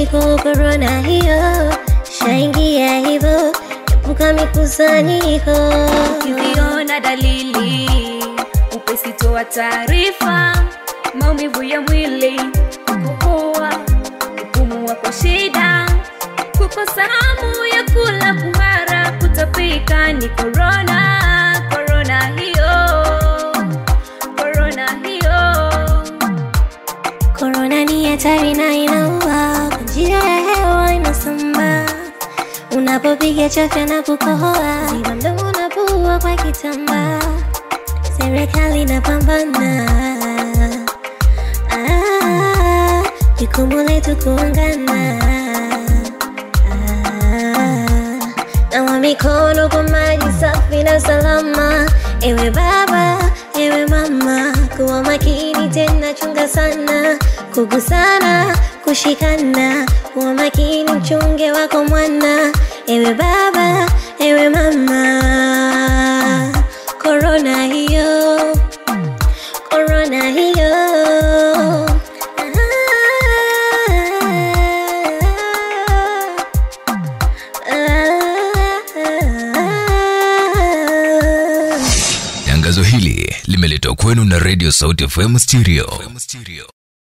mikusanyiko, korona hiyo shaingia hivyo, epuka mikusanyiko. Ukiona dalili upesi toa taarifa, maumivu ya mwili, kukohoa, kupumua kwa shida, kukosa hamu ya kula, kuhara, kutapika, ni korona, korona hiyo, korona hiyo. Korona ni hatari na inaua, kwa njia ya hewa inasambaa. Unapopiga chafya na kukohoa, ziba mdomo na pua kwa kitambaa. Serikali inapambana, ah, jukumu letu kuungana. Ah, nawa mikono kwa maji safi na salama. Ewe baba, ewe mama, kuwa makini tena, chunga sana kugusana, kushikana, kuwa makini, mchunge wako mwana. Ewe baba, ewe mama, korona hiyo, korona hiyo. Tangazo hili limeletwa kwenu na Radio Sauti FM Stereo.